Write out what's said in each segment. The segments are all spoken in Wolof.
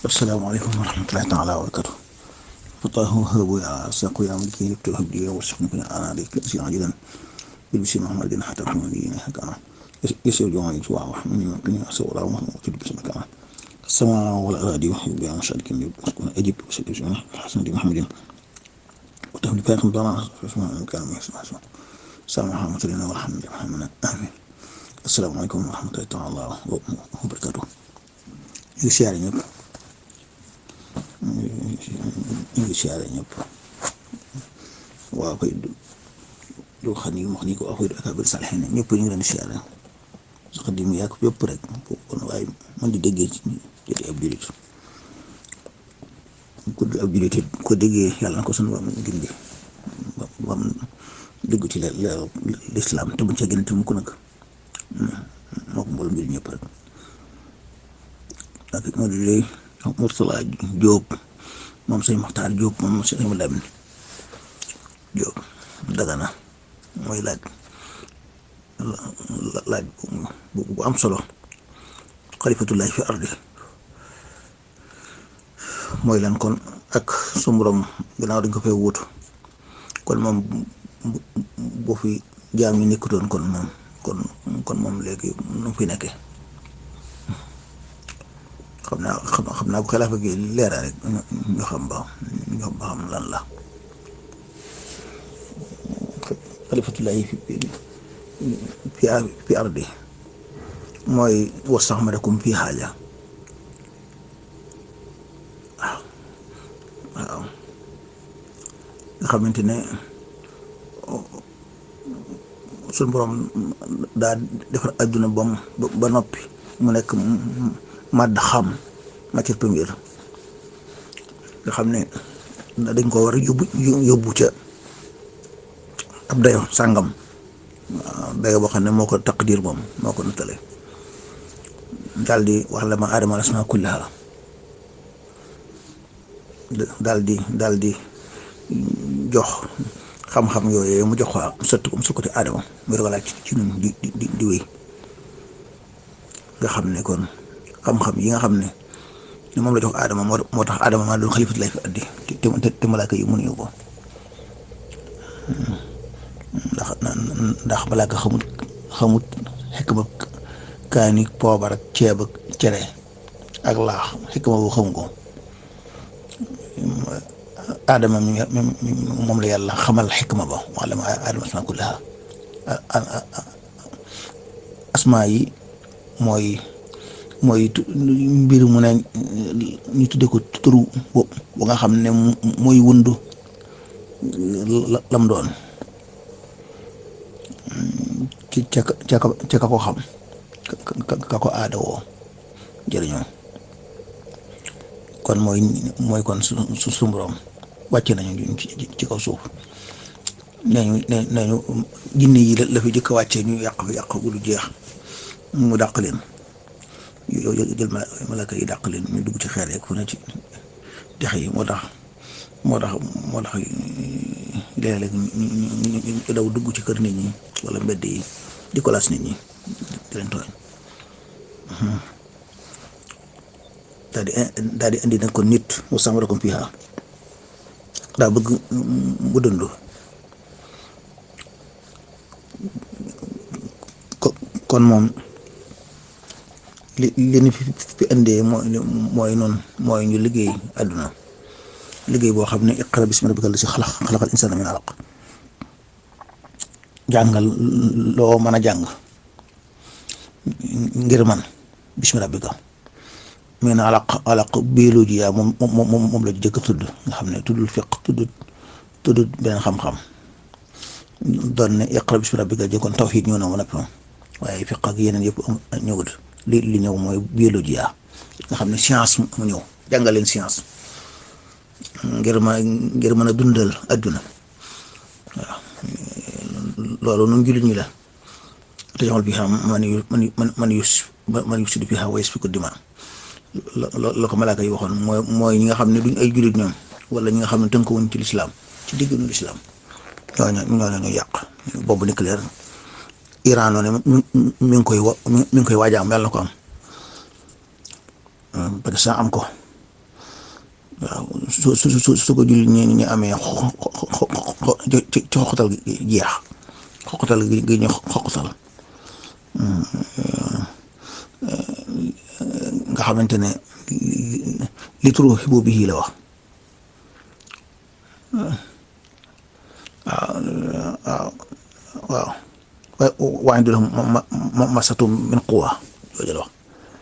asalaamaaleykum wa rahmatulahi taala wa barakatu fatahu habu ya saqu ya mulki yubtu habdi wa wasfiqni fi anadi si ajilan bilbisi muhammadin hatta kumani hakana يسير جواني جوا من يمكن أسوأ ولا ما موجود بس مكان السماء والأراضي وحي بها مشاركين يسكن أجيب وسجل جميع الحسن دي محمد وتهمل فاكم ضمان فسمع كان يسمع سمع سلام محمد لنا والحمد لله محمد آمين السلام عليكم ورحمة الله تعالى وبركاته ñu ngi siyaare ñëpp ñu ngi siyaare ñëpp waaw koy du xam ni wax ni ko waxuy ak abir salixin ñëpp ñu ngi leen di siyaare su xadim yàgg yëpp rek kon waaye man di déggee ci jëti ab julit ku ab julit ko déggee yàlla na ko sunu bam gindi bam déggu ci leer lislaam te buñ ca gën te mu ko nag moo ko mboolem mbir ñëpp rek ak moo di lay Murtala Jóob moom sëñ Maxtaar Jóob moom sëñ ma Lamin Jóob Dagana mooy laaj laaj bu am solo xalifatullahi fi ardi mooy lan kon ak su borom gannaaw dañ ko fay wuutu kon moom bu fi jaam yi nekkutoon kon moom kon kon moom léegi nu fi nekkee xam naa xam naa bu xilaafa gi leera rek ñu xam ba ñu xam ba xam lan la xalifatullahi fi fi fi ardi mooy wastaxmarakum fi xaaja waaw waaw nga xamante ne suñ borom daa defar adduna bam ba noppi mu nekk màdd xam matière première nga xam ne dañ ko war a yóbbu yóbbu ca ab dayo sàngam dayo boo xam ne moo ko taqdir moom moo ko nattale daal di wax la ma aadama asmaa kullaha daal di daal di jox xam-xam yooyu mu jox ko mu sotti ko mu sotti aadama mu doog a laaj ci ñun di di di wéy nga xam ne kon xam-xam yi nga xam ne ne moom la jox aadama moo moo tax aadama maa doon xalifat lay fi addi te te malaaka yi mënuñu ko ndax ndax malaaka xamut xamut xikma kaani poobar ak ceeb ak cere ak laax xikma boobu xamu ko aadama mi moom la yàlla xamal xikma ba wala ma aadama asmaa kullaha asmaa yi mooy mooy mbir mu ne ñu tudde ko turu bu nga xam ne mooy wundu lam doon ci ca ca ca ka ko xam ka ko aada woo jërëñoo kon mooy mooy kon su su su borom wàcce nañu ci kaw suuf nañu nañu jinne yi la fi jëkk a wàccee ñu yàq fi yàq lu jeex mu dàq leen yow jël malaka yi dàq leen ñu dugg ci xeer yeeg fu ne ci dex yi moo tax moo tax moo tax léeg-léeg ñu daw dugg ci kër nit ñi wala mbedd yi di ko laas nit ñi di leen tooñ daal di daal di indi nag kon nit mu sàmmarakum fiha daa bëgg mu dund kon moom li li ñu fi fi indee mooy mooy noonu mooy ñu liggéey àdduna liggéey boo xam ne iqra bismi rabbika allazii xalaq xalaqal insaana min alaq jàngal loo mën a jàng ngir man bismi rabbika min alaq alaq biologie yaa moom moom moom la jëkk tudd nga xam ne tuddul fiq tuddul tuddul beneen xam-xam doon ne iqra bismi rabbika jëkkoon tawxiid ñëw na ma noppi waaye fiq ak yeneen yëpp ñëwut li li ñëw mooy biologie yaa nga xam ne science mu ñëw jàngal leen science ngir ma ngir mën a dundal adduna waaw loolu nun jullit ñi la te jamal bi xam man yu man man man yu man yu sud bi xam wayes fi ko dima la ko malaaka yi waxoon mooy mooy ñi nga xam ne duñ ay jullit ñoom wala ñi nga xam ne tënkuwuñ ci lislaam ci digginu lislaam ñooñu ñooñu ñu yàq boobu nucléaire Iran noonu mi ngi koy wa mi ngi koy waajaam yàlla na ko am Pakistan am ko waaw su su su su ko jullit ñi ñu amee ci ci xoqatal gi jeex xoqatal gi gi ñu xoqatal nga xamante ne li turu xibu bi la wax waaw waaw waaw waaye du la ma masatu min quwa jooju la wax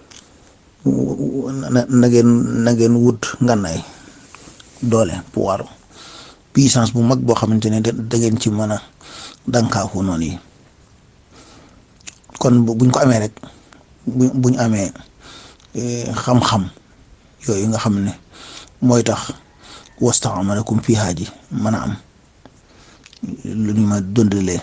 na na ngeen na ngeen wut ngànnaay doole pouvoir puissance bu mag boo xamante ne da ngeen ci mën a dankaafu noonu yi kon buñ ko amee rek bu buñ amee xam-xam yooyu nga xam ne mooy tax wastaamalakum fii haaji mën a am lu ñu ma dundalee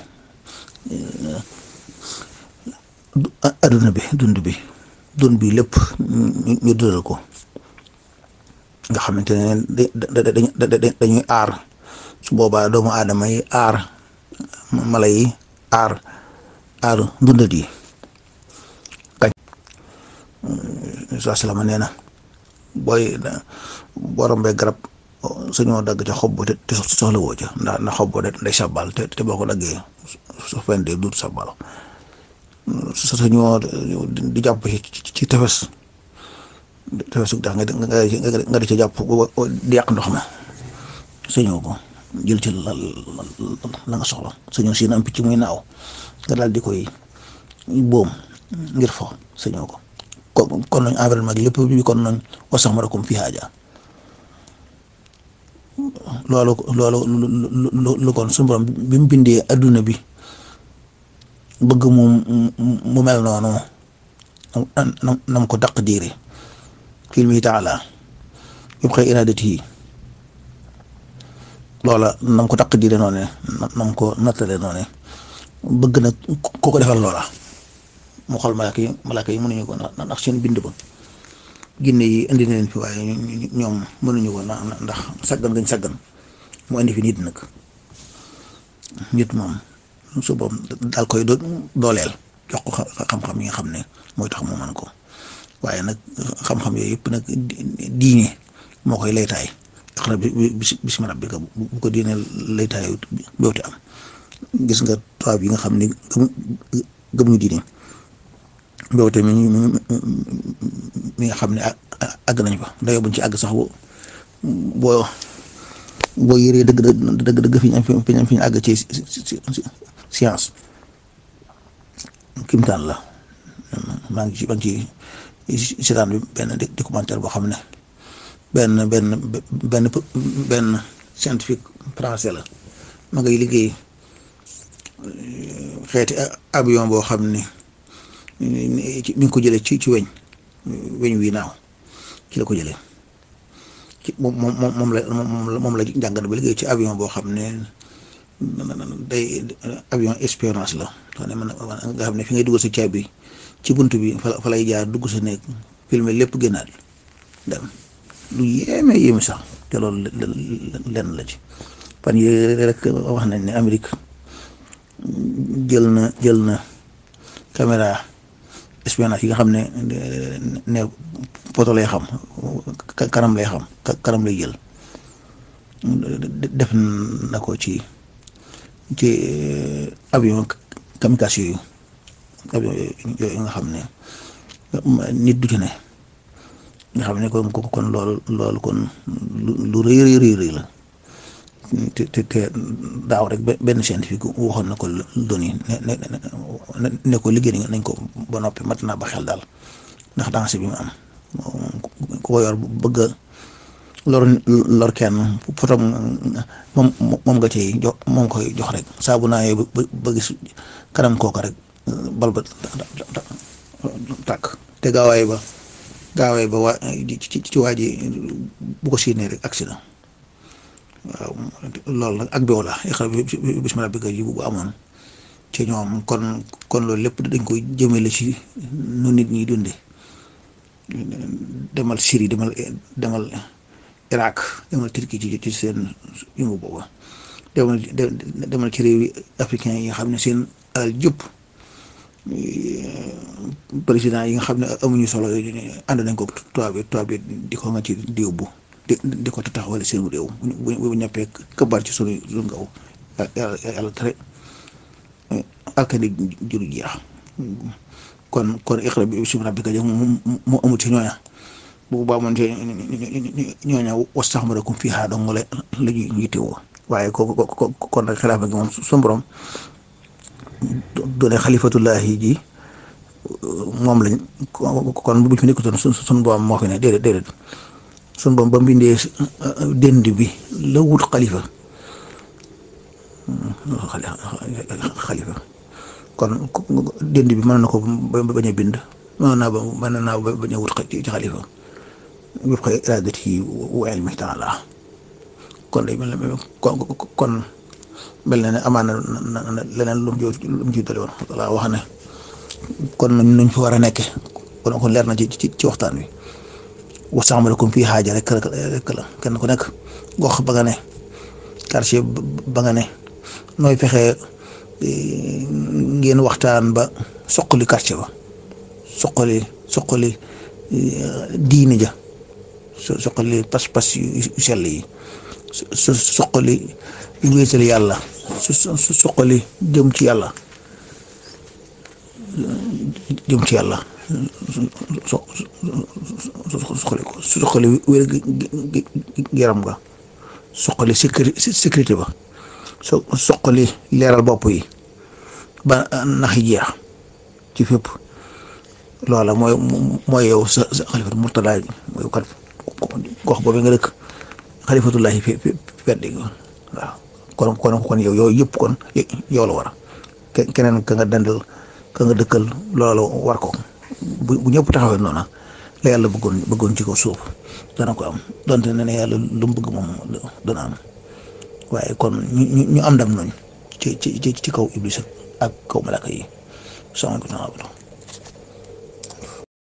adduna bi dund bi dund bi lépp ñu dundal ko nga xamante ne dañuy aar su boobaa doomu aadama yi aar mala yi aar aar dundat yi kañ saa salama nee na booy boo rombee garab suñoo dagg ca xob te te soxla woo ca ndax ndax xob de day sabal te te boo ko daggee su fendee duut sabal suñoo di jàpp ci tefes tefes su tax nga nga di ca jàpp di yàq ndox ma suñoo ko jël ci la la nga soxla suñoo si am picc muy naaw nga daal di koy boom ngir fo suñoo ko kon kon nañ environnement gi lépp bi kon nañ wasax ma rakum fi haaja loolu loolu lu kon suñu borom bi mu bindee adduna bi bëgg mu mu mel noonu nam ko daq diire filmi taala yëpp xëy iraadati yi loola nam ko daq diire noonu nam ko nattale noonu bëgg na ko ko defal loola mu xool malaaka yi malaaka yi mënuñu ko ndax seen bind ba ginne yi indi na leen fi waaye ñoom mënuñu ko ndax saggan gañ saggan mu indi fi nit nag nit moom su boobu daal koy dooleel jox ko xam-xam yi nga xam ne mooy tax mu mën ko waaye nag xam-xam yooyu yëpp nag diine moo koy laytaay tax na bismi rabbika bu ko diine laytaay boote am gis nga tubaab yi nga xam ne gëm ñu diine boote mi mi nga xam ne àgg nañ fa dayoo buñ ci àgg sax boo boo yëree dëgg dëgg dëgg fi ñu fi ñu fi ñu àgg ci science kimtaan la maa ngi ci maa ngi ci seetaan bi benn documentaire boo xam ne benn benn benn benn scientifique français la ma ngay liggéey xeeti avion boo xam ne mi ngi ko jëlee ci ci weñ weñ wi naaw ci la ko jëlee ci moom moom moom la moom la jàngat ba liggéey ci avion boo xam ne day avion espionnage la xam ne man nga xam ne fi ngay dugg sa caabi ci bunt bi fa fa lay jaar dugg sa néeg filmer lépp génnaat dem lu yéeme yéeme sax te loolu lenn la ci fan yii rek wax nañ ne Amérique jël na jël na caméra espionnage yi nga xam ne ne poto lay xam kanam lay xam kanam lay jël def na ko ci ci avion kamikaze yooyu avion yooyu nga xam ne nit du ci ne nga xam ne kon kon loolu loolu kon lu rëy rëy rëy la te te te daaw rek benn scientifique waxoon na ko doni ne ne ne ko liggéey nañ ko ba noppi mat naa ba xel daal ndax danger bi mu am ku ko yor bëgg a lor lor kenn potom moom moom nga ciy jox moom koy jox rek saabu naa yooyu ba ba gis kanam kooka rek bal ba tàkk te gaawaay ba gaawaay ba waa ci ci waa ji bu ko siinee rek accident waaw loolu nag ak beew la xel bismillah bi ji bu amoon ci ñoom kon kon loolu lépp dañ koy jëmale ci nu nit ñi dunde demal Syrie demal demal Irak demal Turquie ci ci seen yëngu booba demal demal ci réew yi africain yi nga xam ne seen alal jëpp président yi nga xam ne amuñu solo ànd nañ ko tubaab bi tubaab bi di ko nga ci di yóbbu di di ko taxawal seen réew bu bu ñëppee këbaar ci sunu sunu ngaw yàlla yàlla tere alkandi juru jeex kon kon iqra bi bismi rabbika ja mu amul ci ñooña bu baa moon ci ñooña wastaxmarakum fiihaa dong la la ñuy yittewoo waaye ko ko kon nag xilaafa gi moom suñu borom doone xalifatullahi ji moom lañ kon bu ñu fi nekkutoon su suñu borom moo fi ne déedéet déedéet suñu borom ba mbindee dënd bi la wut xalifa xalifa kon dënd bi mën na ko bañ a bind mën naa ba mën naa bañ a wut ci xalifa wépp xëy iraadati yi wa ilmi taala kon day mel ne kon mel na ne amaana na leneen lu mu ji lu mu ji doole woon walla wax ne kon nuñ fi war a nekke kon kon leer na ci ci ci waxtaan wi wastaxmalakum fii xaaja rek rek la kenn ku nekk gox ba nga ne quartier ba nga ne nooy fexe ngeen waxtaan ba soqali quartier ba soqali soqali diine ja soqali pas-pas yu sell yi su soqali wéetal yàlla su su soqali jëm ci yàlla jëm ci yàlla so soqali ko su soqali wér yaram nga soqali sécurité ba so soqali leeral bopp yi ba nax jeex ci fépp loola mooy mooy yow sa sa xalifatu murtada mooy kat gox boobu nga dëkk xalifatullahi fi fi weddi waaw kon kon kon yow yooyu yëpp kon yow la war keneen ka nga dandal ka nga dëkkal loolu war ko bu bu ñëpp taxawee noona la yàlla bëggoon bëggoon ci ko suuf dana ko am donte ne ne yàlla lu mu bëgg moom dana am waaye kon ñu ñu am ndam noonu ci ci ci kaw iblis ak kaw malaka yi sama ko